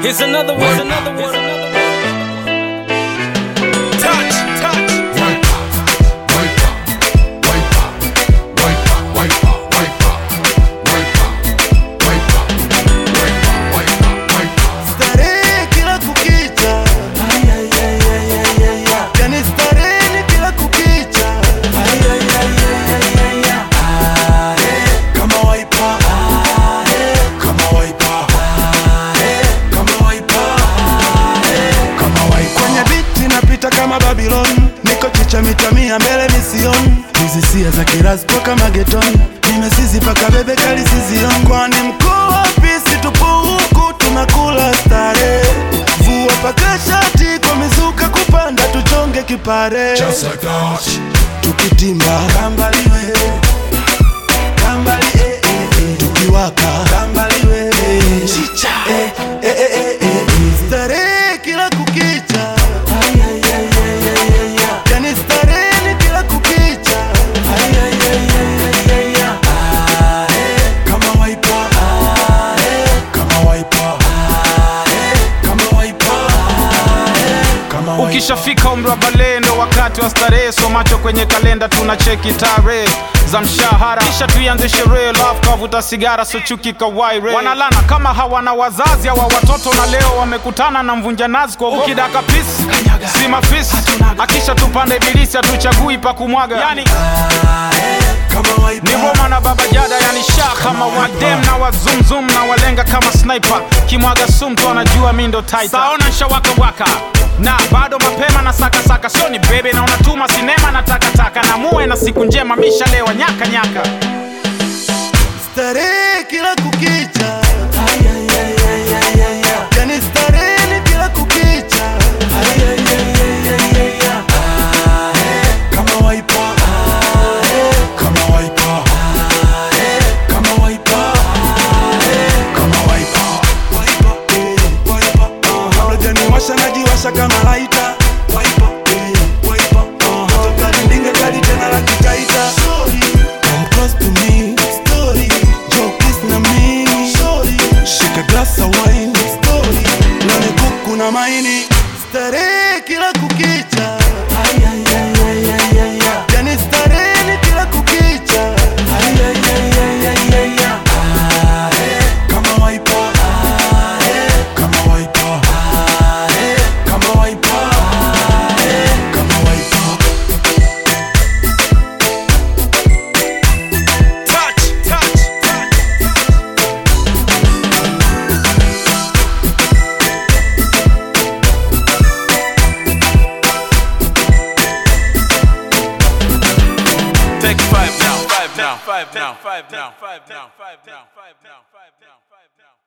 Here's another one. Here's another one. Here's another one. Touch, touch. Starehe kila kukicha, yani starehe ni kila kukicha, kama waipa, kama waipa, kama waipa, kama waipa. Kwenye biti napita kama Babylon, niko chicha mita mia mbele mision, hizi sia za kiraspo kama geton, nimesizi paka bebe kali sizion, kwani mkuu wapi? Si tupo huku tunakula stare, vua paka shati kwa mizuka kupanda, tuchonge kipare Just like that. tukitimba kambaliwe kambali eh, eh, eh. tukiwaka kambaliwe chicha eh, eh, eh, eh, eh, eh. starehe kila kukicha yani starehe ni kila kukicha kama waipa kama waipa kama waipa kama waipa Ukishafika umri wa balehe ndo wakati wa starehe, so macho kwenye kalenda tuna cheki tarehe za mshahara, kisha tuianze sherehe. Love kavuta sigara, so chuki kawaire. Wanalana kama hawana wazazi hawa watoto, na leo wamekutana na mvunja nazi kwa ukidaka pisi si mafisi, akisha tupande ibilisi, hatuchagui pa kumwaga yani kama waipa ni Roma na Baba Jada, yani sha kama wadem na wazumzum na walenga kama sniper, kimwaga sumtu anajua mi ndo titan. Saona nshawaka waka na bado mapema na saka saka, sio ni bebe na unatuma sinema na takataka, na muwe na siku njema, mishalewa nyaka nyaka. starehe kila kukicha yani starehe ni kila kukicha kama waipa kama waipa kama waipa kama waipa waipa eh, waipa uh, kabla janiwasha najiwasha kama laita waipa eh, waipa uh, toka lindinge kali tena la kitaita Come close to me story Joe kiss na mimi story Shika glass of wine story Nane kuku na maini Starehe kila kukicha Yani starehe ni kila kukicha Kama waipa Kama waipa Kama waipa Kama waipa Touch, touch, touch. Take five now, five now, five now, five now, five now, five now, five now, five now, five now.